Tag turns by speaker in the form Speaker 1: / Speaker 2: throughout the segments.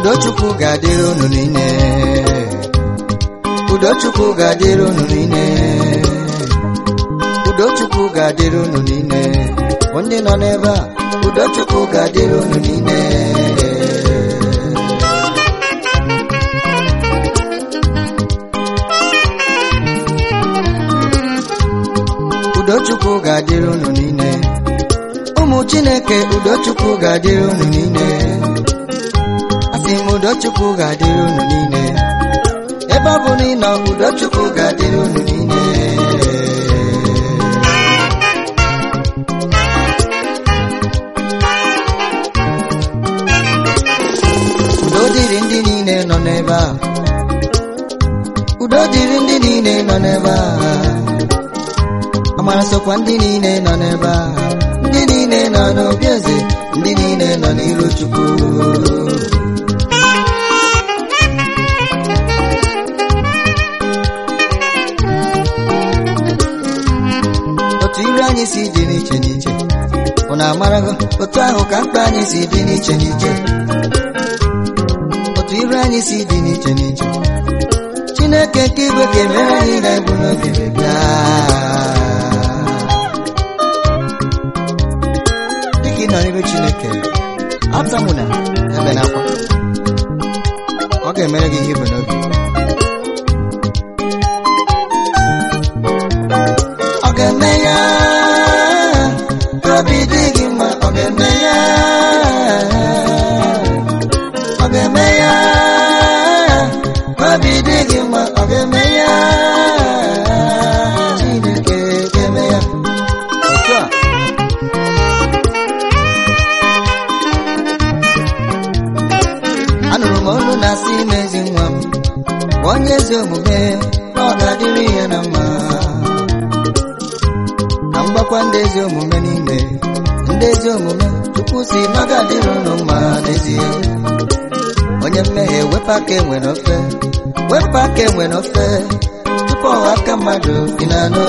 Speaker 1: udochukwu ga-adịrị unu niile udochukwu ga-adịrị unu niile udochukwu ga-adịrị unu niile bụ ndị nọ n'ebe a udochukwu ga-adịrị unu niile udochukwu ga-adịrị unu niile ụmụ chineke udochukwu ga-adịrị unu niile asị m udochukwu ga-adịrị unu niile ebe ọ bụ na ị nọ udochukwu ga-adịrị unu niile udo dịrị ndị niile nọ n'ebe a udo dịrị ndị niile nọ n'ebe a amara sokwa ndị niile nọ n'ebe a ndị niile nọ n'obi eze ndị niile nọ n'iru chukwu otu iru anyị si dị n'iche n'iche unu amarago otu ahụ ka mkpa anyị si dị n'iche n'iche otu iru anyị si dị n'iche n'iche chineke nke igwe ga-emere anyị na ebu n'obi bịa dịka ị nọ n'iru chineke atamụna ebe n'akwa ọ ga-emere gị ihe ibu n'obi ọ ga-eme ya ka obi dị gị mma ọ ga-eme ya ọ ga-eme ya ka obi dị gị mma ọ ga-eme ya Chineke ga-eme ya otu a anụrụ m olu na-asị ime ezi nwa m gwa onye ezi omume na ọ ga-adịrị ya na mma ka m gbakwa ndị ezi omume niile ndị ezi omume chukwu si na ọ ga-adịrị unu mma n'ezie onye mmehie wepụ aka enwe n'ofe wepụ aka enwe n'ofe tupu ọha aka mmadụ dị n'anụ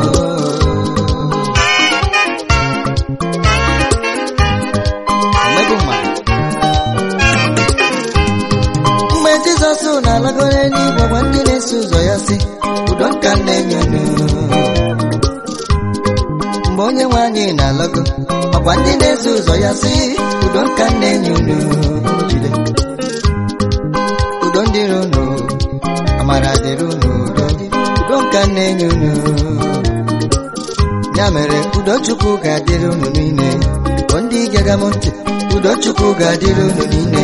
Speaker 1: Omegbu mmadụ. mgbe jizọs na-alagoro eluigwe gwa ndị na-eso ụzọ ya si udo nka m na-enye unu mgbe onye nwe anyị na-alọgo ọkwa ndị na-eso ụzọ ya si udo nka m na-enye unu jide udo dịrị unu amara dịrị unu udo dị- udo nka m na-enye unu ya mere udo chukwu ga-adịrị unu niile bụ ndị gega m ntị udo chukwu ga-adịrị unu niile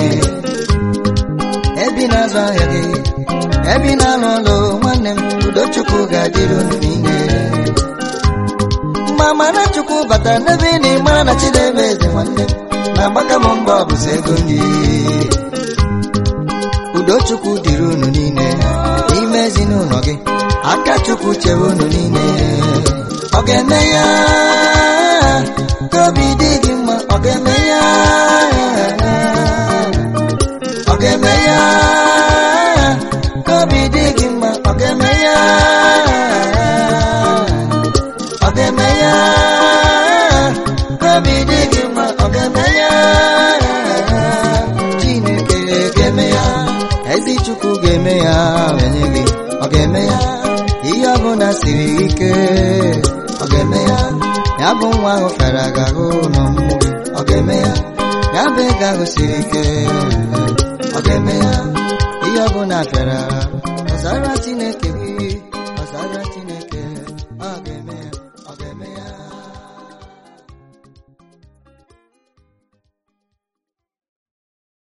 Speaker 1: ebi na-azụ ahịa gị ebi na-alụ ọlụ nwanne m udochukwu ga-adịrị unu niile mgbe amara chukwu batara n'ebe ị na-ịmara na chidebe eze nwanne m na-agbaka m mbọ bụzi ego nri udochukwu dịrị unu niile n'ime ezinụlọ gị aka chukwu chere unu niile ọ ga-eme ya ka obi dị gị mma ọ ga-eme ya ọ ga-eme ya ka obi dị gị mma ọ ga-eme ya ọ ga-eme ya ka obi dị gị mma ọ ga-eme ya Chineke ga-eme ya ezi Chukwu ga-eme ya enye gị ọ ga-eme ya ihe ọbụla siri ike ọ ga-eme ya ya bụ nwa ahụ fere aga-ahụ n'ọmụmụ gị ọ ga-eme ya ya bụ ego ahụ siri ike ọ ga-eme ya ihe ọbụla bịara ọzara Chineke